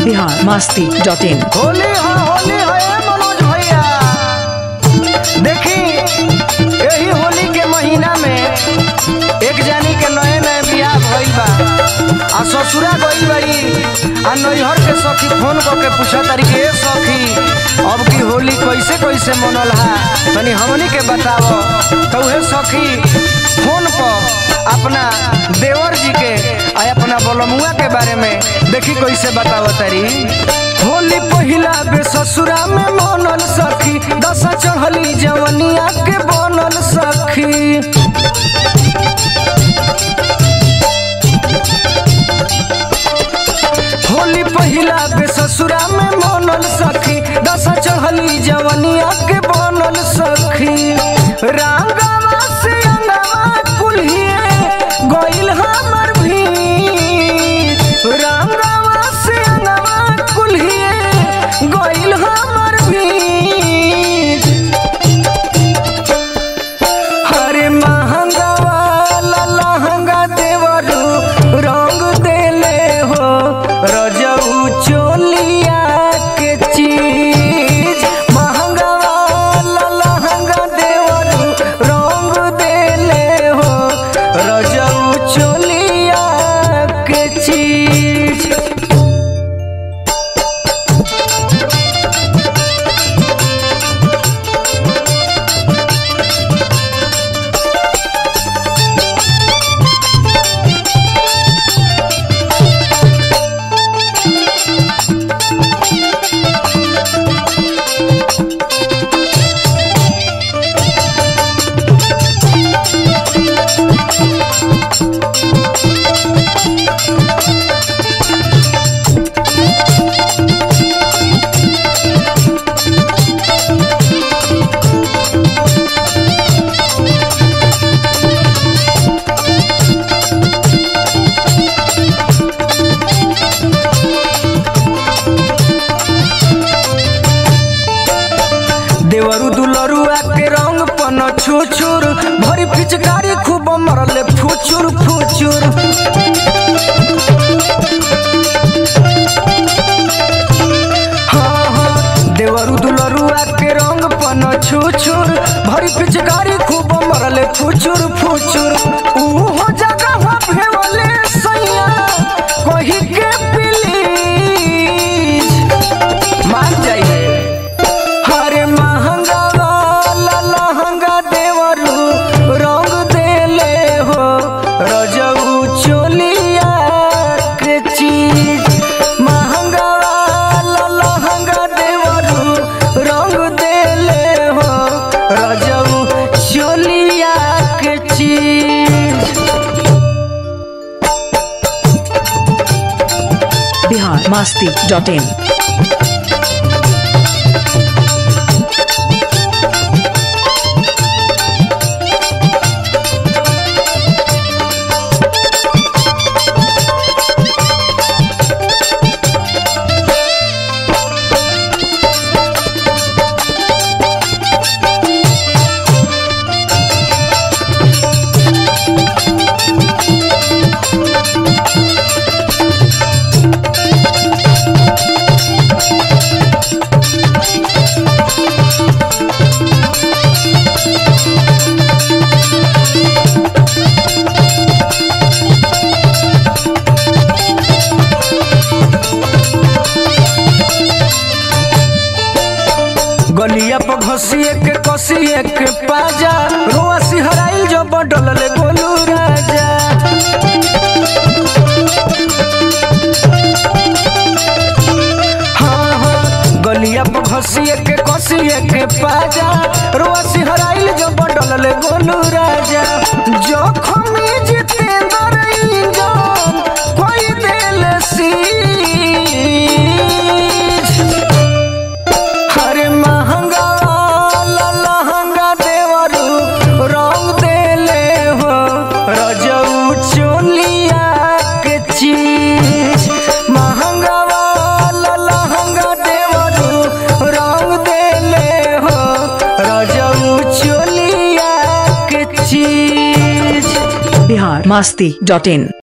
Bihar Masti dot in Holi है होली है ए मनोज भैया देखी यही होली के महीना में एक जानी के नए नए बियाह भइल बा आ ससुरा गइल बाड़ी आ नैहर के सखी फोन क के पूछा तारी के "ए सखी अब की होली कैसे कैसे मनल हा तनी हमनी के बताओ तो उहे सखी फोन पर अपना देवर जी के आ अपना बोलमुआ के बारे में देखी कैसे बताओ तारी होली पहिला बे ससुरा में मनल सखी दशा चढ़ली जवनिया के बनल सखी होली पहिला बे ससुरा में मनल सखी दशा चढ़ली जवनिया के बनल सखी रांगवा से अंगवा कुल्हिए गइल हमर भी रांगवा से अंगवा कुल्हिए गइल हमर भी हरे महंगा वाला लहंगा देवरू रंग देले हो रजऊ चोलिया के चीज महंगा वाला लहंगा देवरू रंग देले हो रजऊ चोलिया के चीज देवरु दुलरुआ के रंग पन छुछुर भरी पिचकारी खूब मरले फुचुर फुचुर हाँ हाँ देवरु दुलरुआ के रंग पन छुछुर भरी पिचकारी खूब मरले फुचुर फुचुर ऊहो जगह भेवले सैया कही के प्लीज मान जाइए हरे महंगा वाला लहंगा देवरू रंग देले हो रजऊ चोलिया के चीज महंगा वाला लहंगा देवरू रंग देले हो रजऊ चोलिया के चीज बिहार मास्ती डॉट इन गलिया पर घसिए के कसिए के पाजा रोआ सिहराइल जो बडल ले गोलू राजा हाँ हाँ गलिया पर घसिए के कसिए के पाजा रोआ सिहराइल जो बडल ले गोलू राजा जोखमी जितेंद्र इंजन कोई दिल सी हरे महंगा वाला लहंगा देवरू रंग देले हो रजऊ चोलिया के चीज महंगा वाला लहंगा देवरू रंग देले हो रजऊ चोलिया के चीज बिहार मास्ती डॉट इन